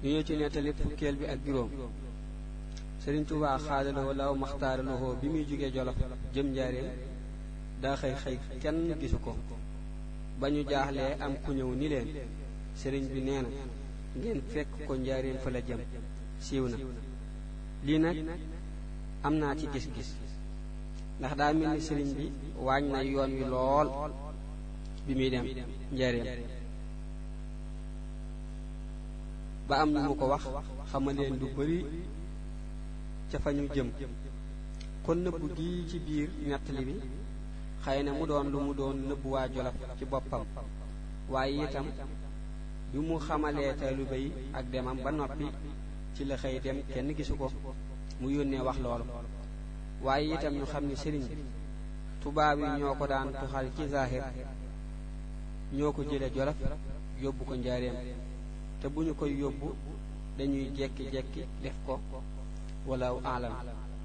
ñu ñëw ci nettali fukkeel bi ak juróom sëriñ Tuubaa xaadaloo law maxtaaraloo bi muy jógee jolof jëm njaareem daa xëy xëy kenn gisu ko ba ñu jaaxlee am ku ñëw ni leen sëriñ bi nee na ngeen fekk ko njaareem fa la jëm siiw na lii nag am naa ci gis-gis ndax daa mel ni sëriñ bi waañ na yoon wi lool bi muy dem njaareem ba am ñu mu ko wax xamal leen lu bari ca fa ñu jëm kon nëbbu gi ci biir nettali bi xëy na mu doon lu mu doon nëbbu waa Jolof ci boppam waaye itam bi mu xamalee taalibe yi ak demam ba noppi ci la xëy dem kenn gisu ko mu yónnee wax loolu waaye itam ñu xam ni sëriñ bi tubaab yi ñoo ko daan tuxal ci zahir ñoo ko jële Jolof yóbbu ko njaareem te bu ñu koy yóbbu dañuy jekki-jekki def ko wala alam